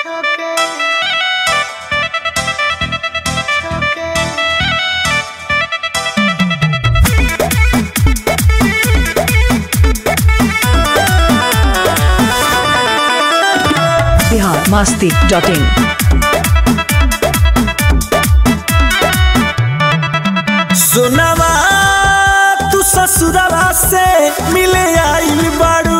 छोके छोके बिहार मस्ती dot in सुनवा तू ससुरवा से मिले आइल बाड़ू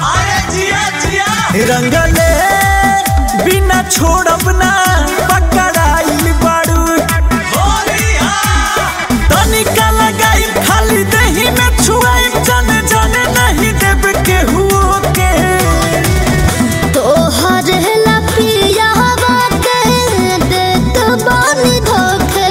रंगले बिना छोड़ब ना पकड़ाइल बाड़ू तनिका लगाई खाली दही में छुआई जाने जाने नहीं देब केहू के तोहर लपिया बाटे देत बानी धोखे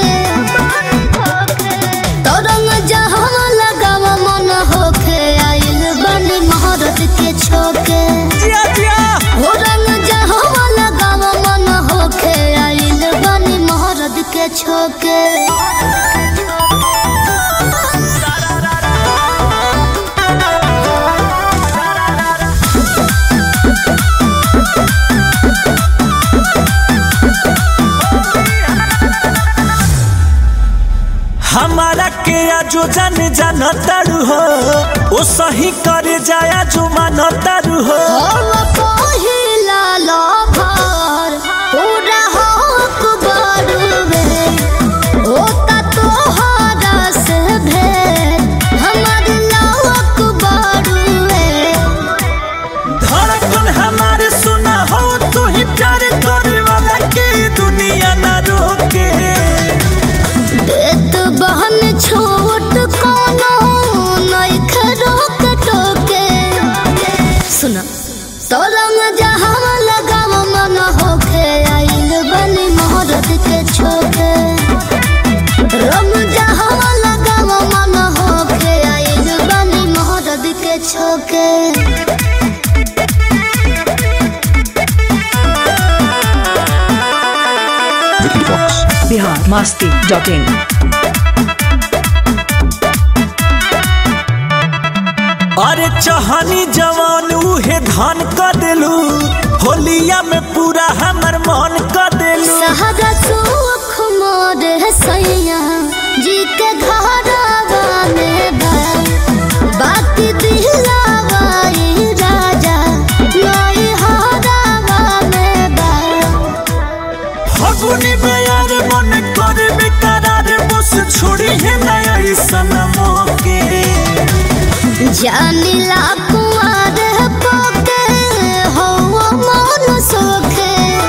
तरंग जहाँ लगाव मन होखे आइल बानी महारत के छोके जिया जिया हो रंग जहाँ लगाव मन होखे आइल बानी महारत के छोके हमारा के जो जान जान तारू हो ओ सही करे जाया जो मान तारू हो हम पहिला लभर पूरा हक बरुवे होता तोहरा से भेंट हमर लवक बरुवे धड़कन हमारे सुना हो तू ही प्यार करे वाला के दुनिया ना रोके देत बहन छोट कोनो नइखे रोक टोके सुना तरंग जहाँ लगाव मन होखे आइल बनी मोहरत के छोके रंग जहाँ लगाव मन होखे आइल बनी मोहरत के छोके बिहार मस्ती डॉट इन अरे चहनी जवान उहे धान कर देलू होलिया में पूरा हमर मन कर देलू सहरा सुख मोर सैया जी के घरवा में बा बाकी दिलावा ई राजा नई हरावा में बा फगुनी में यार मन करे बेकरार बस छोड़ी है नया सनमो के जानिला कुआर पोके हो मन सोखे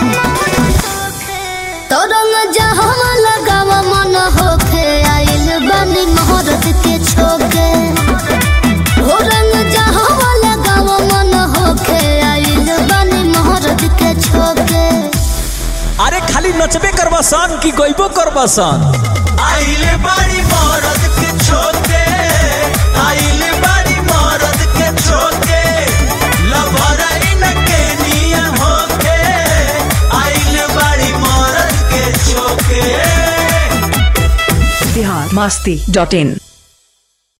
तरंग जहाँ लगाव मन होखे आइल बनी मोहरत के छोके हो रंग जहाँ लगाव मन होखे आइल बनी मोहरत के छोके अरे खाली नचबे करबा सन कि गइबो करबा सन आइले बाड़ी मरद के छोके आइले बाड़ी मरद के छोके लभराई न के निया होके आइले बाड़ी मरद के छोके बिहार मस्ती डॉट इन